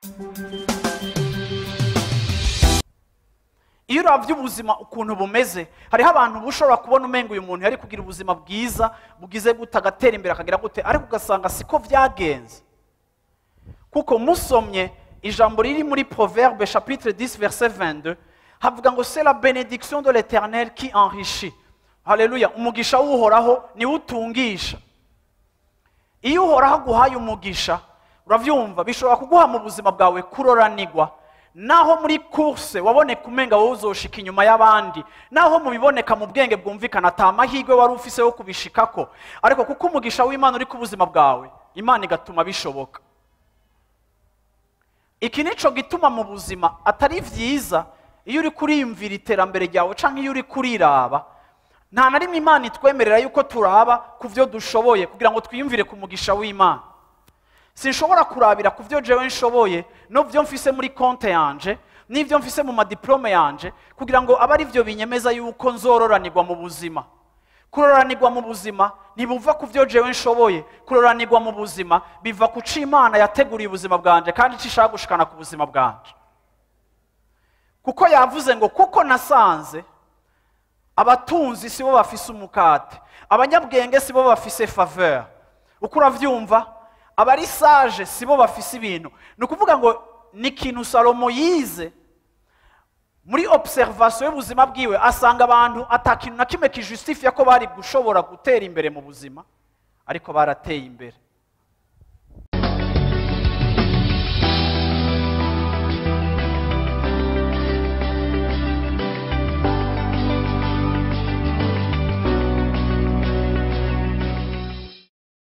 iyo urabye ubuzima ukuntu bumeze hariho abantu ushobora kubona umenga uyu muntu yari kugira ubuzima bwiza bugize gute agatera imbere akagira gute ariko ugasanga siko byagenze kuko musomye ijambo riri muri proverbe chapitre 10 verset 22 havuga ngo c'est la bénédiction de l'éternel qui enrichit haleluya umugisha w'uhoraho niwe utungisha iyo uhoraho aguhaye umugisha urabyumva bishobora kuguha mu buzima bwawe kuroranigwa naho muri kurse waboneka umenga wowe uzoshika inyuma y'abandi naho mu biboneka mu bwenge bwumvikana ata amahirwe wari ufise yo kubishikako ariko kuko umugisha w'imana uri ku buzima bwawe imana igatuma bishoboka iki nico gituma mu buzima atari byiza iyo uri kuriyumvira iterambere ryawe cyangwa iyo uri kuriraba nta na rimwe imana itwemerera yuko turaba ku byo dushoboye kugira ngo twiyumvire ku mugisha w'imana sinshobora kurabira ku byo jewe nshoboye n'ibyo mfise muri konte yanje n'ibyo mfise mu madiplome yanje kugira ngo abe ari byo binyemeza yuko nzororanirwa mu buzima kuroranirwa mu buzima ntibuva ku byo jewe nshoboye kuroranirwa mu buzima biva ku cyo imana yateguriye ubuzima bwanje kandi icyo ishaka gushikana ku buzima bwanje kuko yavuze ngo kuko nasanze abatunzi si bo bafise umukate abanyabwenge si bo bafise faveur uko urabyumva abari sage si bo bafise ibintu ni ukuvuga ngo ni ikintu salomo yize muri observation y'ubuzima bwiwe asanga abantu atakintu na kimwe kijustifiya ko bari gushobora gutera imbere mu buzima ariko barateye imbere